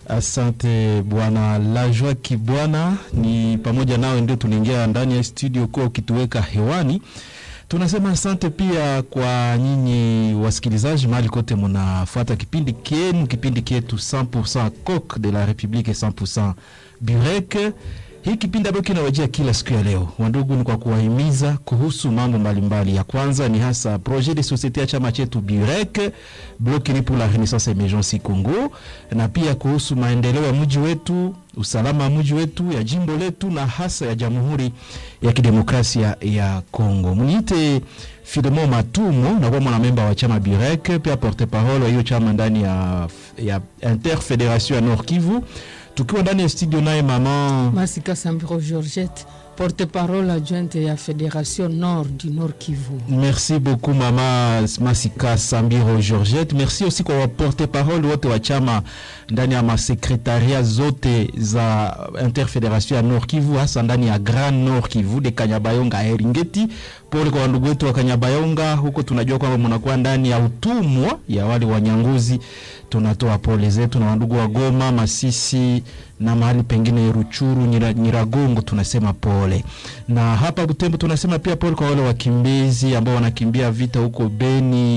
Asante bwana Lajwa Kibwana, ni pamoja nawe ndio tunaingia ndani ya studio kuwa ukituweka hewani. Tunasema asante pia kwa nyinyi wasikilizaji mahali kote mnafuata kipindi kenu, kipindi kietu 100% Coq de la Republique 100% Burek. Hii kipindi ambayo kinawajia kila siku ya leo, wandugu, ni kwa kuwahimiza kuhusu mambo mbalimbali. Ya kwanza ni hasa projet de societe ya chama chetu Burek Bloc ni pour la Renaissance Emergence Congo, na pia kuhusu maendeleo ya mji wetu, usalama wa mji wetu, ya jimbo letu na hasa ya Jamhuri ya Kidemokrasia ya Congo. Mniite Filemon Matumo na kwa mwanamemba wa chama Burek, pia porte parole wa hiyo chama ndani ya, ya Interfederation ya Nord Kivu tukiwa ndani ya studio naye mama Masika Sambiro Georgette, porte-parole adjointe ya Fédération Nord du Nord Kivu. Merci beaucoup mama Masika Sambiro Georgette. Merci aussi kwa waporte parole wote wa chama ndani ya masekretaria zote za Interfederation ya Nord Kivu, hasa ndani ya Grand Nord Kivu de Kanyabayonga Eringeti. Pole kwa wandugu wetu wa Kanyabayonga huko, tunajua kwamba mnakuwa ndani ya utumwa ya wale wanyanguzi. Tunatoa pole zetu na wandugu wa Goma, Masisi na mahali pengine Ruchuru, Nyira, Nyiragongo, tunasema pole. Na hapa Butembo tunasema pia pole kwa wale wakimbizi ambao wanakimbia vita huko Beni,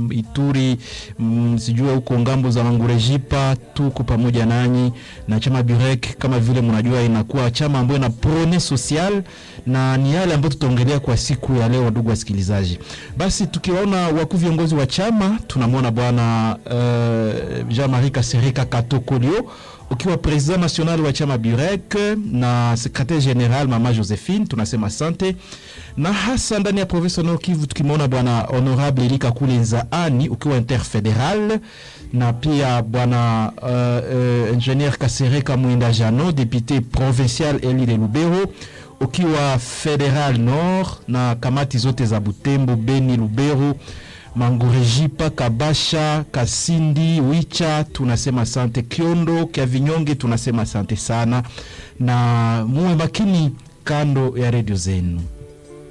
Ituri, mm, sijua huko ngambo za Mangurejipa. Tuko pamoja nanyi na chama Burek, kama vile mnajua, inakuwa chama ambayo ina prone social na ni yale ambayo tutaongelea kwa siku ya leo, ndugu wasikilizaji. Basi tukiwaona wakuu viongozi wa chama, tunamwona bwana uh, Jean-Marie Kasereka Katokolio ukiwa president national wa chama Burek na secretaire general mama Josephine, tunasema asante. Na hasa ndani ya province Nord Kivu tukimwona bwana honorable Erika Kulenzaani ukiwa interfederal, na pia bwana uh, uh, ingenieur Kasereka Mwinda Jano député provincial eli de Lubero ukiwa federal nord, na kamati zote za Butembo, Beni, Lubero Mangurejipa, Kabasha, Kasindi, Wicha, tunasema asante. Kiondo kya Vinyonge, tunasema asante sana, na muwe makini kando ya redio zenu.